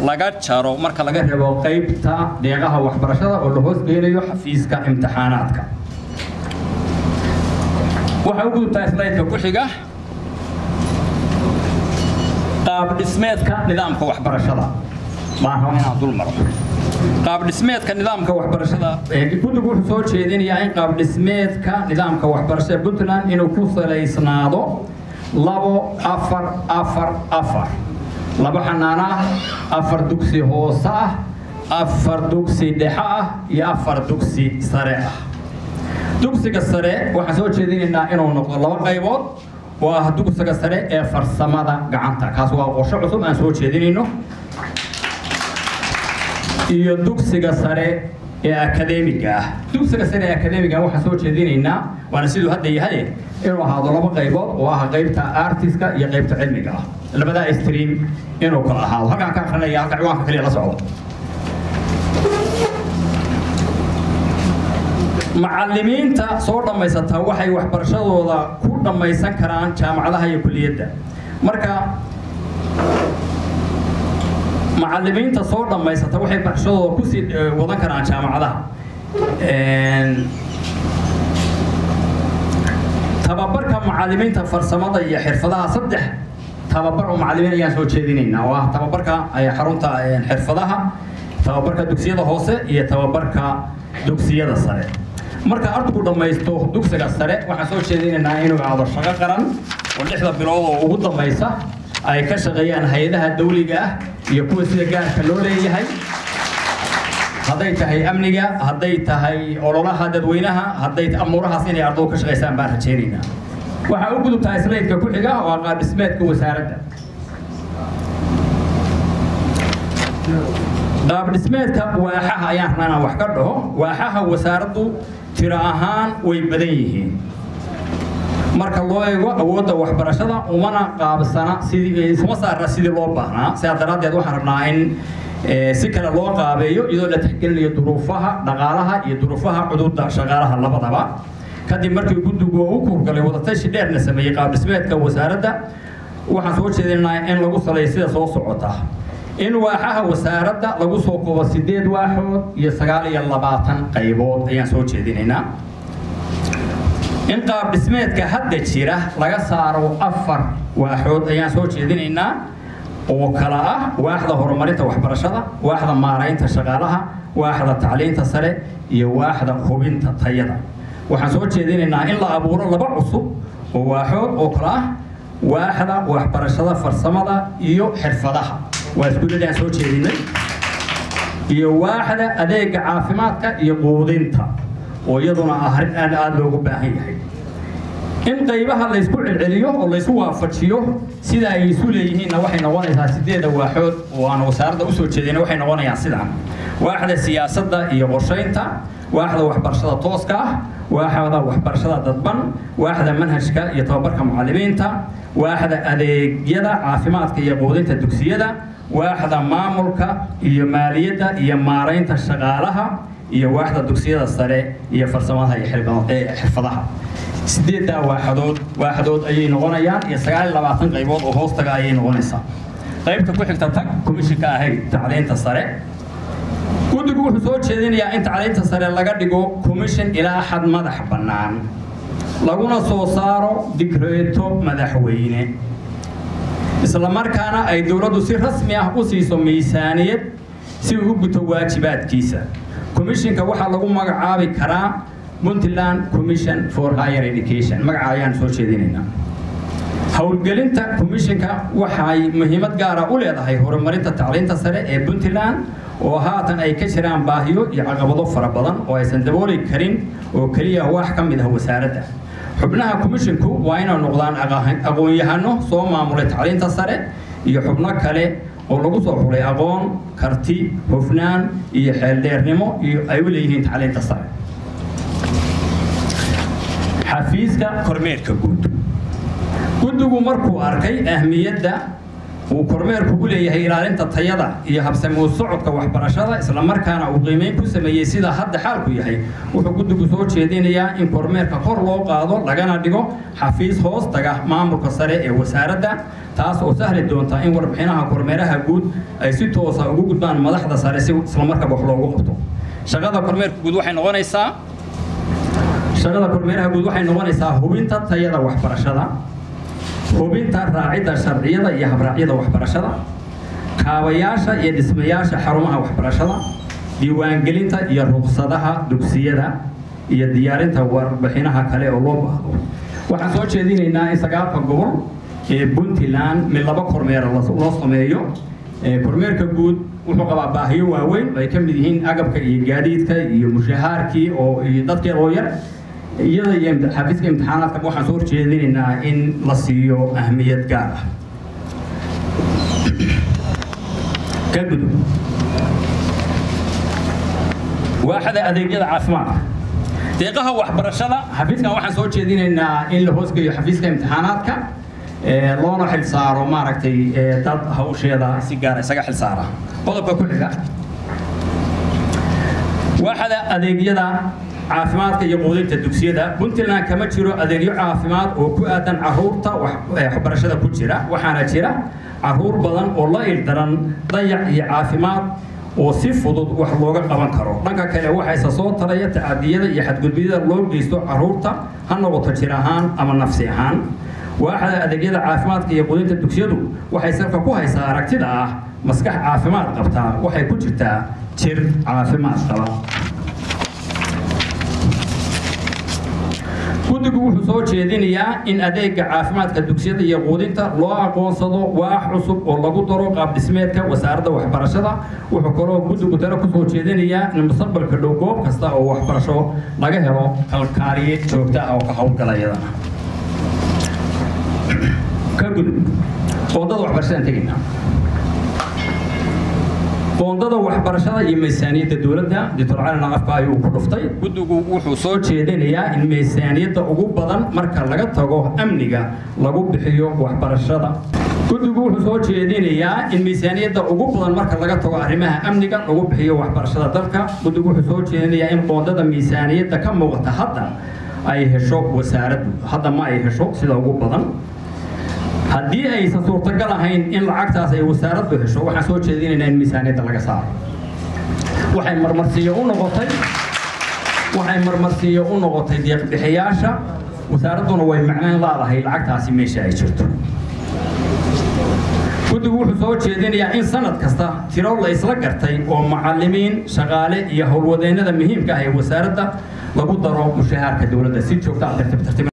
laga jaro marka laga reebo qaybta deeqaha waxbarashada oo la hoosgeynayo xafiiska imtixaanaadka waxaa u gudubtaa slaydka ku xiga qaab dhismeedka nidaamka waxbarashada baan raba inaan dul maro qaab dhismeedka nidaamka waxbarashada guddigu wuxuu soo jeedinayaa in qaab dhismeedka nidaamka waxbarashada puntland inuu ku salaysnaado labo afar afar afar laba xanaano ah afar dugsi hoose ah afar dugsi dhexe ah iyo afar dugsi sare ah dugsiga sare waxaan soo jeedinaynaa inuu noqdo laba qaybood oo ah dugsiga sare ee farsamada gacanta kaas waa qorshe cusub aan soo jeedinayno iyo dugsiga sare ee akademiga ah dugsiga sare ee akademiga waxaan soo jeedinaynaa waana siduu hadda yahay inuu ahaado laba qaybood oo ah qaybta artiska iyo qaybta cilmiga ah labadaa stream inuu kala ahaado halkaan ka akrinaya halka ciwaanka kaliya la socdo macallimiinta soo dhammaysata waxay waxbarashadooda ku dhammaysan karaan jaamacadaha iyo kuliyadda marka macallimiinta soo dhammaysata waxay barashadooda kusii wadan karaan jaamacadaha tababarka macallimiinta farsamada iyo xirfadaha saddex tababar oo macallimiin ayaan soo jeedinaynaa oo ah tababarka xarunta xirfadaha tababarka dugsiyada hoose iyo tababarka dugsiyada sare marka ardaygu dhammaysto dugsiga sare waxaan soo jeedinaynaa inuu aado shaqo qaran oo lixda bilood oo ugu dambaysa ay ka shaqeeyaan hay-adaha dawliga ah iyo kuwa sida gaarka loo leeyahay hadday tahay amniga hadday tahay ololaha dadweynaha hadday amuurahaas inay ardaydu ka shaqaysaan baan rajaynaynaa waxaa u gudubtaa slaydka ku xiga waa qaab dhismeedka wasaaradda qaab dhismeedka waaxaha ayaan rabnaa inaan wax ka dhaho waaxaha wasaaraddu tiro ahaan way badan yihiin marka loo eego awoodda waxbarashada umana qaabsana sidii isuma saarna sidii loo baahnaa sidaa daraaddeed waxaan rabnaa in si kale loo qaabeeyo iyadoo la tixgelinayo duruufaha dhaqaalaha iyo duruufaha cududa shaqaalaha labadaba kadib markii guddigu u kuurgalay wadatashi dheerna sameeyey qaab dhismeedka wasaaradda waxaan soo jeedinaynaa in lagu saleeyo sida soo socota in waaxaha wasaaradda lagu soo koobo sideed waaxood iyo sagaal iyo labaatan qaybood ayaan soo jeedinaynaa in qaab dhismeedka hadda jira laga saaro afar waaxood ayaan soo jeedinaynaa oo kala ah waaxda horumarinta waxbarashada waaxda maaraynta shaqaalaha waaxda tacliinta sare iyo waaxda hubinta tayada waxaan soo jeedinaynaa in la abuuro laba cusub oo waaxood oo kala ah waaxda waxbarashada farsamada iyo xirfadaha waa iskuuladaan soo jeedinay iyo waaxda adeega caafimaadka iyo quudinta oo iyaduna ah arrin aad aada loogu baahan yahay in qaybaha laysku celceliyo oo laysu waafajiyo sida ay isu leeyihiinna waxay noqonaysaa sideeda waaxood oo aan wasaaradda usoo jeedina waxay noqonayaan sidaan waaxda siyaasadda iyo qorshaynta waaxda waxbarashada tooska ah waaxda waxbarashada dadban waaxda manhajka iyo tababarka mucallimiinta waaxda adeegyada caafimaadka iyo quudinta dugsiyada waaxda maamulka iyo maaliyadda iyo maaraynta shaqaalaha iyo waaxda dugsiyada sare iyo farsamadaha iyo xirfadaha sideeddaa waaxadood waaxdood ayay noqonayaan iyo sagaal iyo labaatan qaybood oo hoostaga ayay noqonaysaa qaybta ku xigta tag komishinka ahayd tacliinta sare guddigu wuxuu soo jeedinayaa in tacliinta sare laga dhigo commission ilaa xad madax bannaan laguna soo saaro digreeto madaxweyne isla markaana ay dowladdu si rasmi ah u siiso miisaaniyad si uu u guto waajibaadkiisa commissionka waxaa lagu magacaabi karaa puntland commission for higher education magaca ayaan soo jeedinaynaa howlgelinta commissionka waxay muhiimad gaara u leedahay horumarinta tacliinta sare ee puntland oo haatan ay ka jiraan baahiyo iyo caqabado fara badan oo aysan dabooli karin oo keliya wax ka mid ah wasaaradda xubnaha commissionku waa inay noqdaan aqoon-yahano soo maamulay tacliinta sare iyo xubno kale oo lagu soo xulay aqoon karti hufnaan iyo xeeldheernimo iyo ay u leeyihiin tacliinta sare xafiiska kormeerka guud guddigu markuu arkay ahmiyadda uu kormeerku u leeyahay ilaalinta tayada iyo habsamuu socodka waxbarashada islamarkaana uu qiimeyn ku sameeyey sida hadda xaalku yahay wuxuu guddigu soo jeedinayaa in kormeerka kor loo qaado lagana dhigo xafiis hoos taga maamulka sare ee wasaaradda taas oo sahli doonta in warbixinaha kormeeraha guud ay si toosa ugu gudbaan madaxda sare si islamarkaaba wax loogu qabto shaqada kormeerka guud waxay noqonaysaa shaqada kormeeraha guud waxay noqonaysaa hubinta tayada waxbarashada hubinta raacidda sharciyada iyo habraacyada waxbarashada kaabayaasha iyo dhismayaasha xarumaha waxbarashada diiwaangelinta iyo ruqsadaha dugsiyada iyo diyaarinta warbixinaha kale oo loo baahdo waxaan soo jeedinaynaa in sagaalka gobol ee puntland mid laba kormeera loo sameeyo kormeerka guud wuxuu qabaa baahiyo waaweyn ay ka mid yihiin agabka iyo gaadiidka iyo mushahaarkii oo iyo dadkeeda oo yar iyada iyo xafiiska imtixaanaadka waxaan soo horjeedinaynaa in la siiyo ahmiyad gaar ah ka gudub waaxda adeegyada caafimaadka deeqaha waxbarashada xafiiskan waxaan soo jeedinaynaa in la hoosgeeyo xafiiska imtixaanaadka loona xil saaro maaragtay dad hawsheeda si gaara isaga xil saara qodobka ku xiga waaxda adeegyada caafimaadka iyo quudinta dugsiyada puntland kama jiro adeegyo caafimaad oo ku aadan caruurta waxbarashada ku jira waxaana jira caruur badan oo la ildaran dayac iyo caafimaad oo si fudud wax looga qaban karo dhanka kale waxayse soo taraya tacadiyada iyo xadgudbiyada loo geysto caruurta ha noqoto jir ahaan ama nafsi ahaan waaxda adeegyada caafimaadka iyo quudinta dugsiyadu waxay salka ku haysaa aragtida ah maskax caafimaad qabtaa waxay ku jirtaa jir caafimaad qaba guddigu wuxuu soo jeedinayaa in adeega caafimaadka dugsiyada iyo quudinta loo aqoonsado waax cusub oo lagu daro qaab dhismeedka wasaaradda waxbarashada wuxuu kaloo guddigu tale kusoo jeedinayaa in mustaqbalka dhow goob kasta oo waxbarasho laga helo kalkaaliye joogta ah oo ka howlgala iyadana ka gudub qoondada waxbarashadaan tegaynaa qoondada waxbarashada iyo miisaaniyadda dowladda doctor cali naqafka ayuu ku dhuftay guddigu wuxuu soo jeedinayaa in miisaaniyadda ugu badan marka laga tago amniga lagu bixiyo waxbarashada guddigu wuxuu soo jeedinayaa in miisaaniyadda ugu badan marka laga tago arrimaha amniga lagu bixiyo waxbarashada dalka guddigu wuxuu soo jeedinayaa in qoondada miisaaniyadda ka muuqata hadda ay hesho wasaaraddu hadda ma ay hesho sida ugu badan haddii aysan suurtagal ahayn in lacagtaas ay wasaaraddu hesho waxaan soo jeedinaynaa in miisaaniyadda laga saaro waxay marmarsiiyo u noqotay waxay marmarsiiyo u noqotay deeqbixiyaasha wasaaradduna way macnayn laadahay lacagtaasi meesha ay jirto guddigu wuxuu soo jeedinayaa in sanad kasta tiro la isla gartay oo macallimiin shaqaale iyo howlwadeennada muhiimka ah ee wasaaradda lagu daro mushahaarka dowladda si joogta ah tartiib tartiib